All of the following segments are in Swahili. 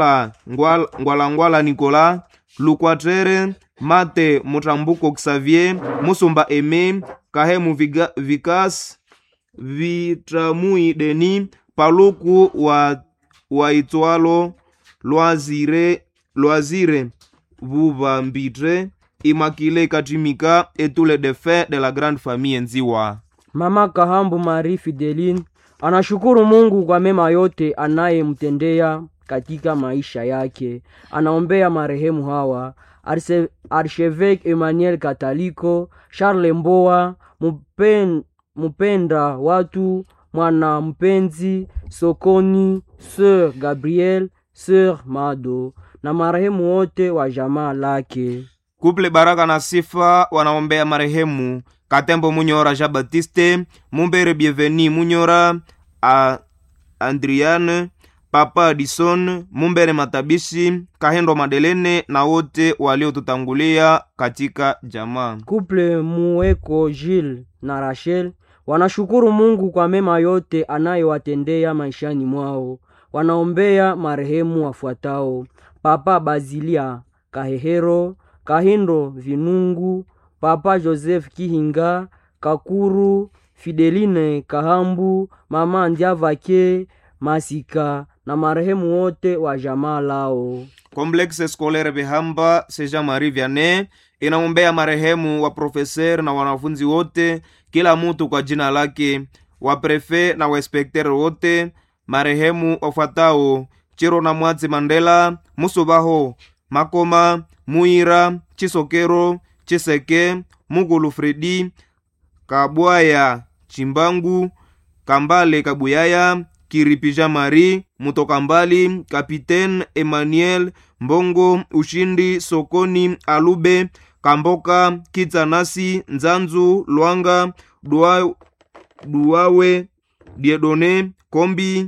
ngwala ngwala, ngwala nicolas lukwatere mate mutambuko xavier musumba eme kahemu Viga- vikas vitramui deni paluku wa waitswalo lwazire lwazire vuvambitre imakile katimika etule de fin de la grande famille nziwa Mama Kahambu Marie Fideline anashukuru Mungu kwa mema yote anayemtendea katika maisha yake. Anaombea marehemu hawa Arse- Archevêque Emmanuel Kataliko, Charles Mboa, mupen, mupenda watu, mwana mpenzi Sokoni, Sœur Gabriel, Sœur Mado na marehemu wote wa jamaa lake. kuple baraka na sifa wanaombea marehemu katembo munyora jean baptiste mumbere bienveni munyora a andriane papa adison mumbere matabishi kahendo madelene na wote waliotutangulia katika jamaa Couple Mueko Gilles na Rachel wanashukuru Mungu kwa mema yote anayowatendea maishani mwao. Wanaombea marehemu wafuatao: Papa Bazilia Kahehero, Kahindo Vinungu, Papa Joseph Kihinga, Kakuru Fideline Kahambu, Mama Ndiavake Masika na marehemu wote wa jamaa lao. complexe scolaire behamba seja marie vianney inaombea marehemu wa profeser na wanafunzi wote kila mutu kwa jina lake wa prefe na wainspekter wote marehemu wafuatao chiro na mwatsi mandela musubaho makoma muira chisokero chiseke mugulu fredi kabwaya chimbangu kambale kabuyaya kiripija mari mutoka mbali kapitaine emmanuel mbongo ushindi sokoni alube kamboka kitsanasi nzanzu lwanga Dua- duawe diedone kombi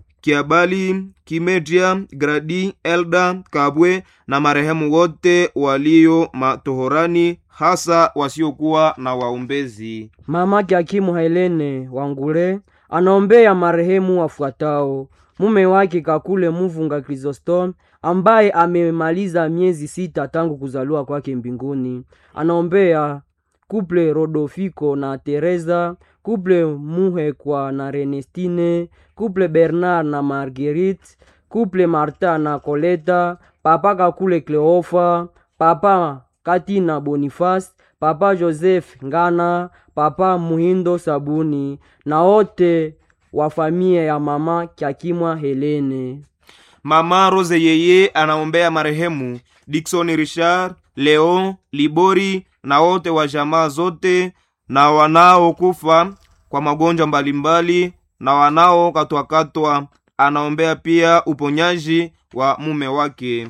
kiabali kimetia gradi elda kabwe na marehemu wote walio matohorani hasa wasiokuwa na waombezi Mamake Hakimu Helene Wangule anaombea marehemu wafuatao: mume wake Kakule Muvunga Chrysostom ambaye amemaliza miezi sita tangu kuzaliwa kwake mbinguni. Anaombea kuple Rodofiko na Teresa, kuple Muhekwa na Renestine, kuple Bernard na Marguerite, kuple Marta na Koleta, papa Kakule Cleofa, papa Katina Boniface, papa Joseph Ngana, papa Muhindo Sabuni na wote wa familia ya mama Kyakimwa Helene. mama rose yeye anaombea marehemu dikson richard leon libori na wote wa jamaa zote na wanaokufa kwa magonjwa mbalimbali na wanaokatwakatwa anaombea pia uponyaji wa mume wake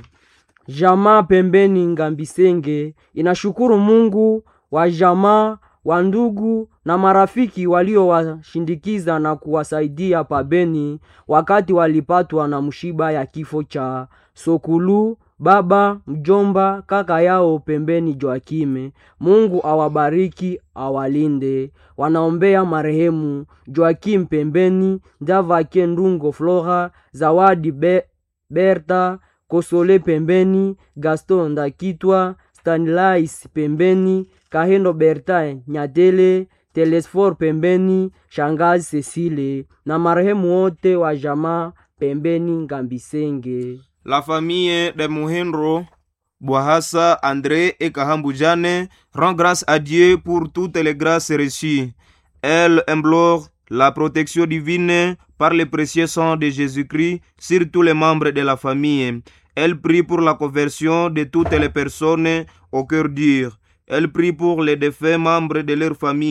Jamaa pembeni Ngambisenge inashukuru Mungu wa jamaa wa ndugu na marafiki waliowashindikiza na kuwasaidia pabeni wakati walipatwa na mshiba ya kifo cha Sokulu baba mjomba kaka yao pembeni Joakime. Mungu awabariki awalinde. Wanaombea marehemu Joakim pembeni Ndavake Ndungo Flora Zawadi Be Berta Kosole pembeni, Gaston Ndakitwa, Stanlais pembeni, Kahendo Berta Nyatele, Telesfor pembeni, Shangazi Cecile na marehemu wote wa jamaa pembeni Ngambisenge. La famille de Muhenro, Boahassa, André et Kahambu Jane rend grâce à Dieu pour toutes les grâces reçues. Elle implore la protection divine par le précieux sang de Jésus-Christ sur tous les membres de la famille. Elle prie pour la conversion de toutes les personnes au cœur dur. Elle prie pour les défunts membres de leur famille